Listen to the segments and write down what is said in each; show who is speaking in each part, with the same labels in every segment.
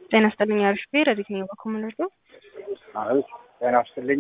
Speaker 1: ጤና ይስጥልኝ አሪፍ ብሄር የትኛው በኩል ምንርዶ
Speaker 2: አይ ጤና ይስጥልኝ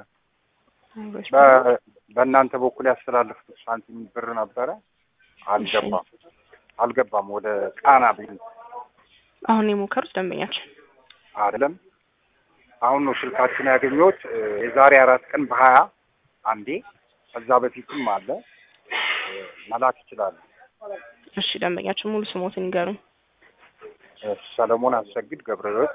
Speaker 2: በ- በእናንተ በኩል ያስተላለፍኩት ሳንቲም ብር ነበረ አልገባም አልገባም ወደ ቃና ብኝ
Speaker 1: አሁን የሞከሩት ደንበኛችን
Speaker 2: አይደለም አሁን ነው ስልካችን ያገኘሁት እ፣ የዛሬ አራት ቀን በሀያ አንዴ ከዛ በፊትም አለ እ፣ መላክ ይችላሉ
Speaker 1: እሺ ደንበኛችን ሙሉ ስሞትን ይንገሩኝ
Speaker 2: እ፣ ሰለሞን አሰግድ ገብረህይወት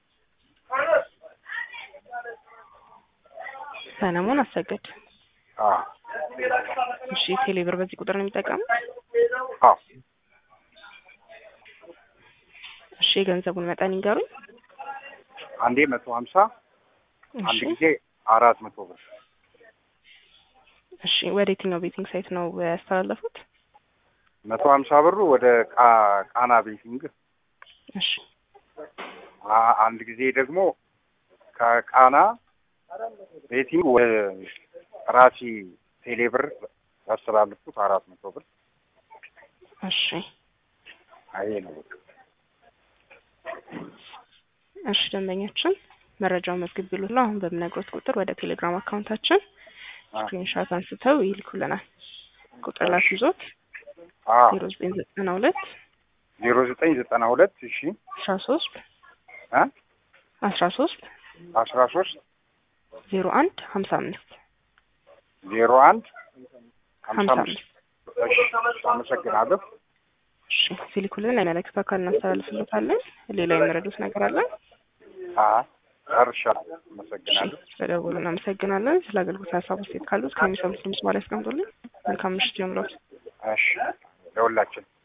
Speaker 1: ሰለሞን አሰገድ
Speaker 2: አ
Speaker 1: እሺ ቴሌብር በዚህ ቁጥር ነው የሚጠቀሙት
Speaker 2: አ
Speaker 1: እሺ የገንዘቡን መጠን ይንገሩኝ
Speaker 2: አንዴ መቶ ሀምሳ አንድ
Speaker 1: እሺ
Speaker 2: ጊዜ አራት መቶ ብር
Speaker 1: እሺ ወደ የትኛው ቤቲንግ ሳይት ነው ያስተላለፉት
Speaker 2: መቶ ሀምሳ ብሩ ወደ ቃ- ቃና ቤቲንግ
Speaker 1: እሺ
Speaker 2: አ- አንድ ጊዜ ደግሞ ከቃና ቤቲንግ ወደ ራሲ ቴሌብር ያስተላልፉት አራት መቶ ብር
Speaker 1: እሺ
Speaker 2: ይሄ ነው በቃ።
Speaker 1: እሺ ደንበኛችን መረጃውን መዝግብ ቢሉላ አሁን በምነግሮት ቁጥር ወደ ቴሌግራም አካውንታችን
Speaker 2: አ-
Speaker 1: ስክሪንሻት አንስተው ይልኩልናል ቁጥር ላስ ይዞት
Speaker 2: አ
Speaker 1: ዜሮ ዘጠኝ ዘጠና ሁለት
Speaker 2: ዜሮ ዘጠኝ ዘጠና ሁለት እሺ
Speaker 1: አስራ ሶስት
Speaker 2: አ
Speaker 1: አስራ ሶስት
Speaker 2: አስራ ሶስት
Speaker 1: ዜሮ አንድ ሀምሳ አምስት
Speaker 2: ዜሮ አንድ ሀምሳ
Speaker 1: ሀምሳ
Speaker 2: አምስት እሺ አመሰግናለሁ
Speaker 1: እሺ ሲልኩልን ለመለክት አካል እናስተላልፍለታለን ሌላ የመረዱት ነገር አለ
Speaker 2: አ ጨርሻለሁ አመሰግናለሁ
Speaker 1: ስለደወሉ እናመሰግናለን ስለ አገልግሎት ሀሳብ ውስጥ ካሉት ከሚሰሙት ድምጽ ማለት ያስቀምጡልን መልካም ምሽት ይሁንልዎት
Speaker 2: እሺ ለሁላችን